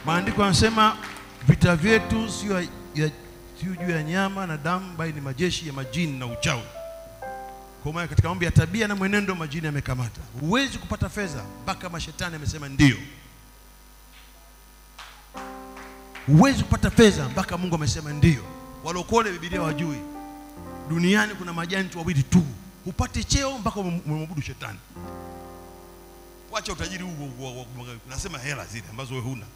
Maandiko yanasema vita vyetu sio ya- ya- sio juu ya nyama na damu, bali ni majeshi ya majini na uchawi. Kwa maana katika mambo ya tabia na mwenendo majini yamekamata. Huwezi kupata fedha mpaka mashetani amesema ndio. Huwezi kupata fedha mpaka Mungu amesema ndio. Walokole Biblia wajui, duniani kuna majanti wawili tu, hupati cheo mpaka umemwabudu shetani. Wacha utajiri huu wa- wa- wa- nasema hela zile ambazo wewe huna,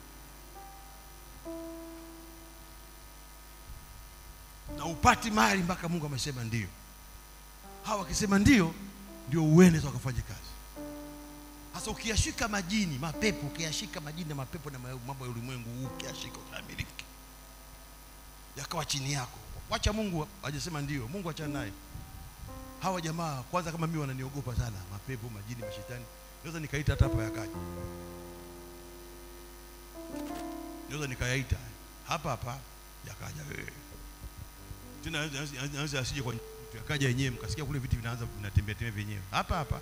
na upati mali mpaka Mungu amesema ndio. Hawa wakisema ndio, ndio uende wakafanye kazi. Sasa ukiyashika majini, mapepo, ukiyashika majini na mapepo na ma- mambo ya ulimwengu, ukiyashika utamiliki, yakawa chini yako. Wacha Mungu hajasema ndio, Mungu achana naye. Hawa jamaa kwanza, kama mimi wananiogopa sana, mapepo, majini, mashetani. Naweza nikaita hata hapa yakaja, naweza nikayaita hapa hapa yakaja wewe tena anaweza asije kwa mtu yakaja yenyewe, mkasikia kule viti vinaanza vinatembea tembea vyenyewe hapa hapa.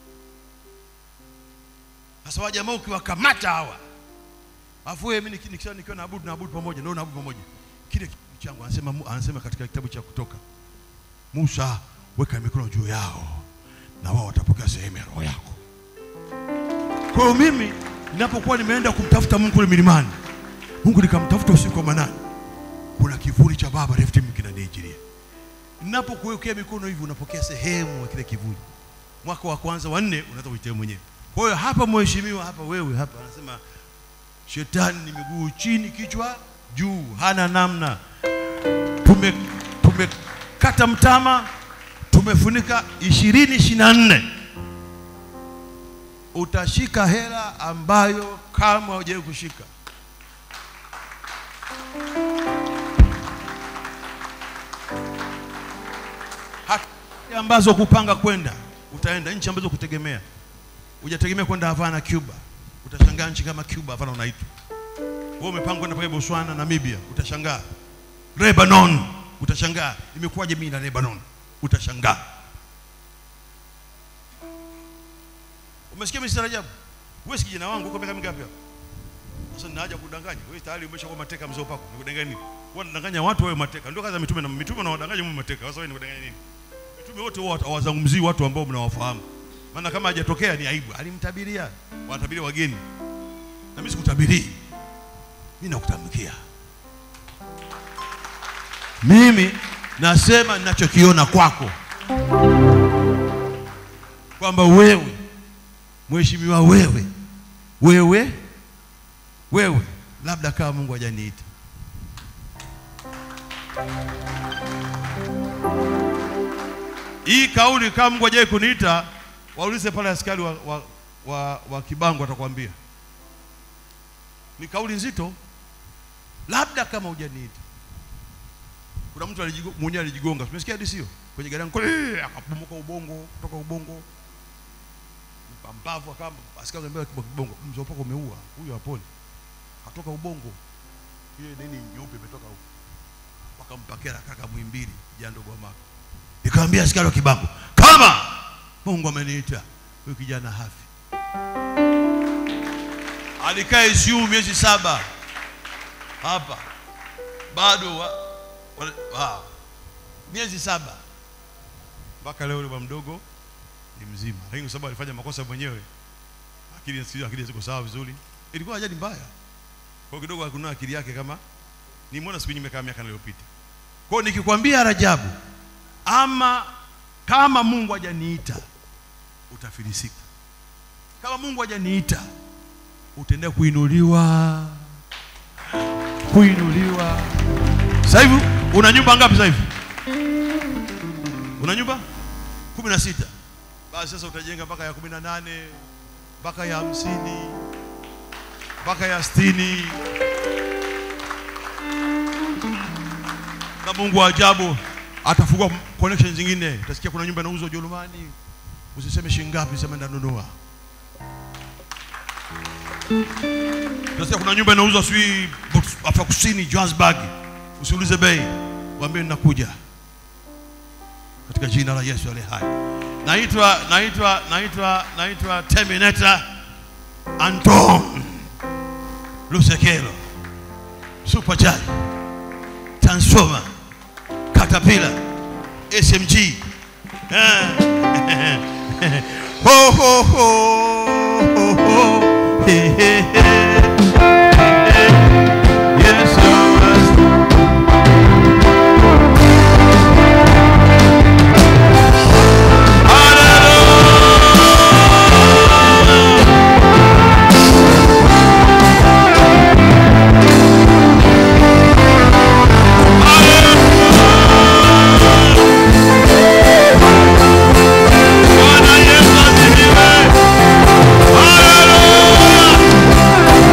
Sasa wa jamaa ukiwakamata hawa, afu wewe mimi niki- nikisha nikiwa naabudu naabudu pamoja, ndio naabudu pamoja, kile kitabu changu anasema anasema katika kitabu cha Kutoka, Musa, weka mikono juu yao na wao watapokea sehemu ya roho yako. Kwa hiyo mimi ninapokuwa nimeenda kumtafuta Mungu kule milimani, Mungu nikamtafuta usiku wa manane, kuna kivuli cha baba left kinaniijiria. Ninapokuwekea mikono hivi, unapokea sehemu ya kile kivuli. Mwaka wa kwanza wa nne unaweza kuitea mwenyewe. Kwa hiyo hapa, mheshimiwa, hapa wewe hapa, anasema shetani ni miguu chini, kichwa juu, hana namna. Tume tumekata mtama, tumefunika ishirini ishirini na nne utashika hela ambayo kama hujawahi kushika. Haki ambazo kupanga kwenda, utaenda nchi ambazo kutegemea, hujategemea kwenda Havana, Cuba, utashangaa nchi kama Cuba, Havana unaitwa wewe, umepanga kwenda pale Botswana, Namibia, utashangaa. Lebanon, utashangaa imekuwaje mimi na Lebanon, utashangaa. Umesikia mimi ajabu? Wewe si kijana wangu uko miaka mingapi hapo? Sasa ninaja kudanganya. Wewe tayari umeshakuwa mateka mzee pako. Nikudanganya nini? Wewe unadanganya watu wewe mateka. Ndio kazi ya mitume na mitume na wadanganya mimi mateka. Sasa wewe nikudanganya nini? Mitume wote wao hawazungumzii watu ambao mnawafahamu. Maana kama hajatokea ni aibu. Alimtabiria. Wanatabiria wageni. Na mimi sikutabirii. Mimi nakutamkia. Mimi nasema ninachokiona kwako. Kwamba wewe mheshimiwa wewe wewe wewe labda kama Mungu hajaniita hii kauli kama Mungu hajawahi kuniita waulize pale askari wa, wa, wa, wa Kibango atakwambia ni kauli nzito labda kama hujaniita kuna mtu alijigo- mwenyewe alijigonga umesikia hadi sio kwenye gari yangu kule, akabomoka ubongo kutoka ubongo mpambavu kama askari ambaye kwa kibongo mzee wako umeua huyo haponi katoka ubongo ile nini nyeupe imetoka huko wakampakera kaka Mwimbili jando kwa maka nikamwambia askari wa kibango kama Mungu ameniita huyu kijana hafi alikaa ICU miezi saba hapa bado wa, wa, wa, miezi saba mpaka leo yule bwana mdogo ni mzima, lakini kwa sababu alifanya makosa mwenyewe, akili sio akili ziko sawa vizuri, ilikuwa ajali mbaya. Kwa hiyo kidogo hakunua akili yake kama nimeona siku nyingi kama miaka iliyopita. Kwa hiyo nikikwambia Rajabu, ama kama Mungu hajaniita utafilisika. Kama Mungu hajaniita utaendelea kuinuliwa, kuinuliwa. Sasa hivi una nyumba ngapi sasa hivi? Una nyumba kumi na sita. Basi sasa utajenga mpaka ya kumi na nane mpaka ya hamsini mpaka ya sitini na Mungu wa ajabu atafungua connection zingine. Utasikia kuna nyumba inauzwa Ujerumani, usiseme shilingi ngapi, sema ndanunua. Utasikia kuna nyumba inauzwa sijui Afrika Kusini, Johannesburg, usiulize bei, waambie ninakuja katika jina la Yesu aliye hai. Naitwa naitwa naitwa naitwa Terminator Anton Lusekelo. supercharge transformer caterpillar smg Ah. ho, ho, ho, ho, ho. He, he, he. Yes, yes. Bwana Yesu asifiwe. Haleluya.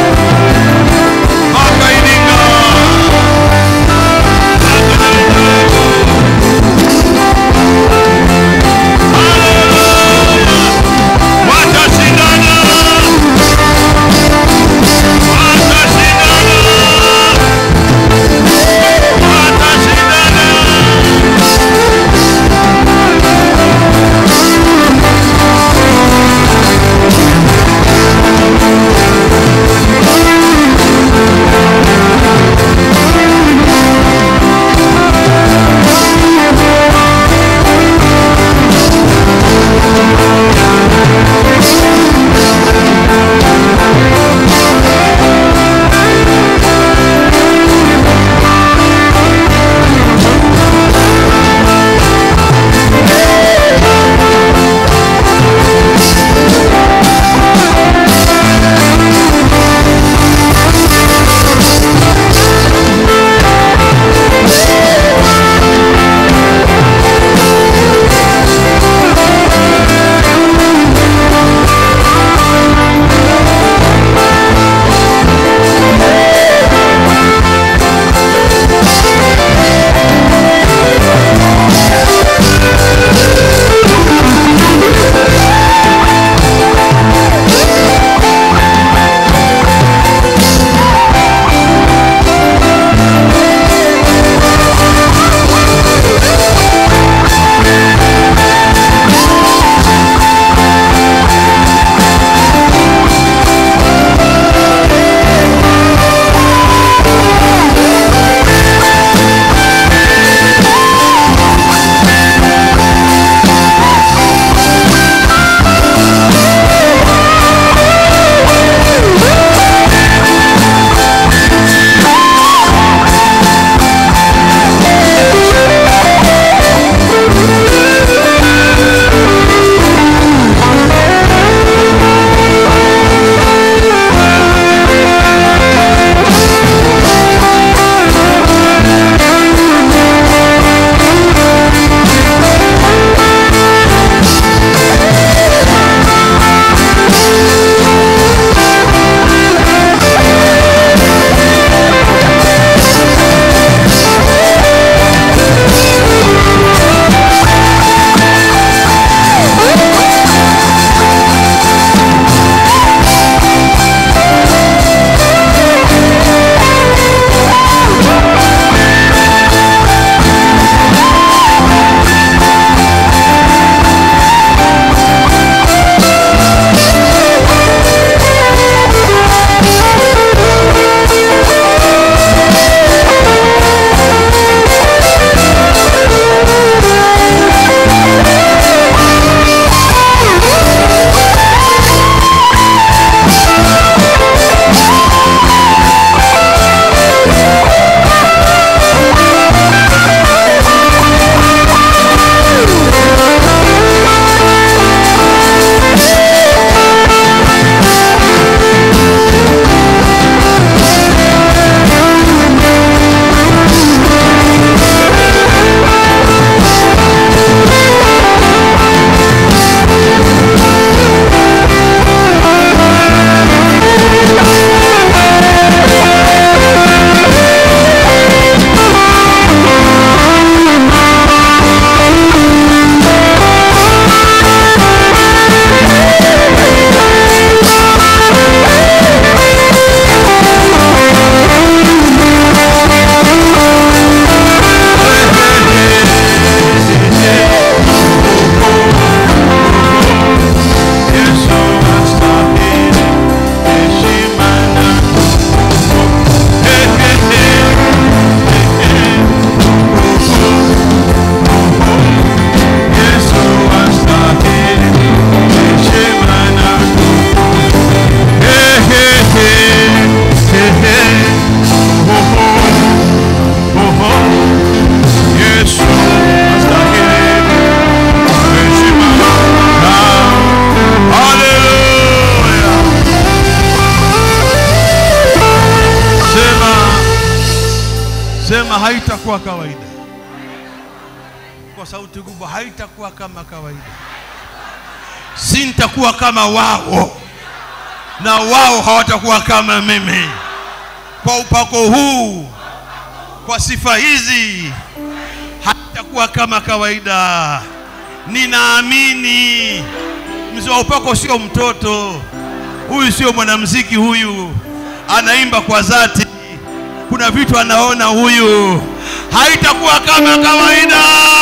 sema haitakuwa kawaida kwa sauti kubwa haitakuwa kama kawaida sintakuwa kama wao na wao hawatakuwa kama mimi kwa upako huu kwa sifa hizi haitakuwa kama kawaida ninaamini mzee wa upako sio mtoto huyu sio mwanamziki huyu anaimba kwa dhati kuna vitu anaona huyu haitakuwa kama kawaida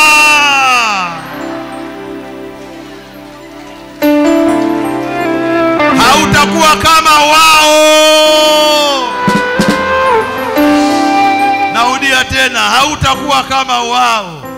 hautakuwa kama wao narudia tena hautakuwa kama wao